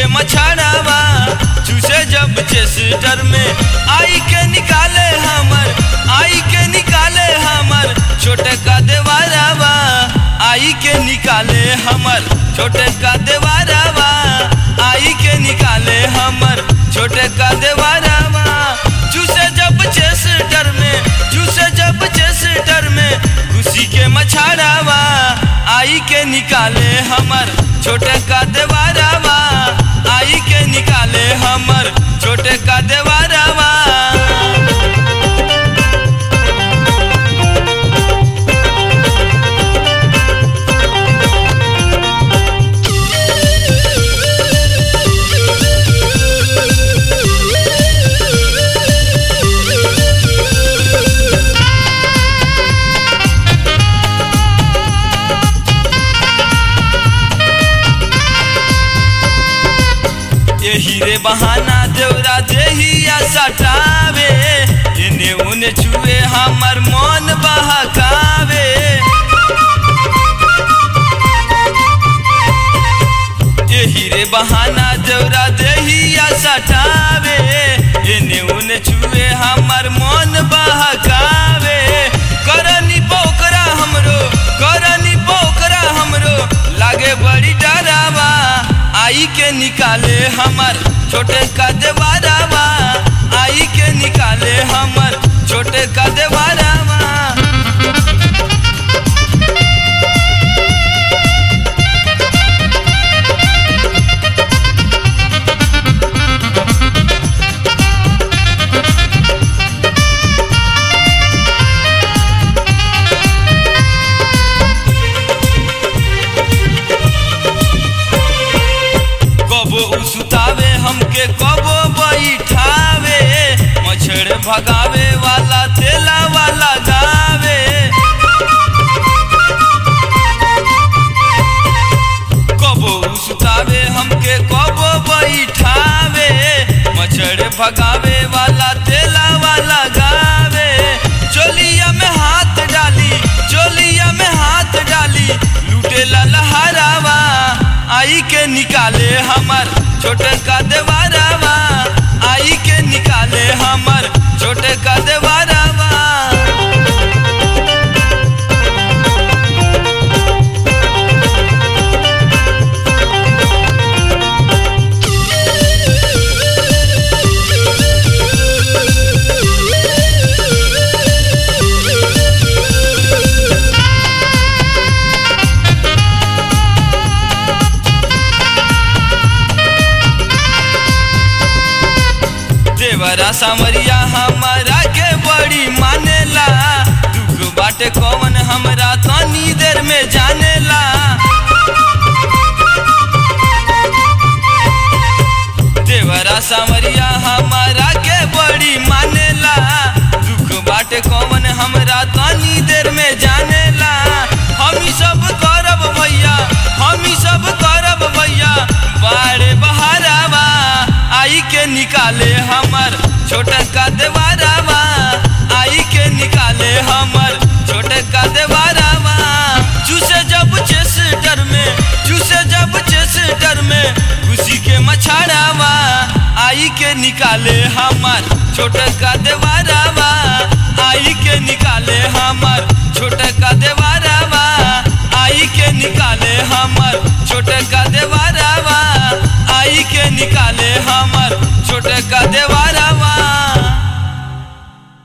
के मछाड़ावा चूसे जब चेस्टर में आई के निकाले हमर आई के निकाले हमर छोटे का देवारावा आई के निकाले हमर छोटे का देवारावा आई के निकाले हमर छोटे का देवारावा चूसे जब चेस्टर में चूसे जब चेस्टर में खुशी के मछाड़ावा आई के निकाले हमर छोटे का देवारावा आई के निकाले हमर छोटे का देवारावा यही रे बहाना देवरा देहिया सटावे इने उने छुए हमर मन बहकावे यही रे बहाना देवरा देहिया सटावे इने उने छुए हमर मन बहकावे करनी पोकरा हमरो करनी पोकरा हमरो लागे बड़ी डरावा आई के निकाले हमर छोटे का देवारावा आई के निकाले हमर छोटे का देवारावा कबो उ सुतावे हमके कबो बैठावे मच्छर भगावे वाला तेला वाला गावे कबो उ सुतावे हमके कबो बैठावे मच्छर भगावे वाला तेला वाला गावे चोलिया में हाथ डाली चोलिया में हाथ डाली लूटे ला लहरावा आई के निकाले हमर छोटे का देवारावा आई के निकाले हमर छोटे का देवारावा देवरा सामरिया हमारा के बड़ी मानेला दुख बाटे कौन हमरा तनी देर में जानेला देवरा सामरिया हमारा के बड़ी मानेला दुख बाटे कौन हमरा तनी देर में जानेला हम ही सब करब भैया हम ही सब करब भैया बाड़े बहारावा आई के निकाले हमर छोटे का देवारावा आई के निकाले हमर छोटे का देवारावा चूसे जब चेस्टर में चूसे जब चेस्टर में खुशी के मछाड़ावा आई के निकाले हमर छोटे का देवारावा आई के निकाले हमर छोटे का देवारावा आई के निकाले हमर छोटे का देवारावा आई के निकाले हमर छोटे का देवा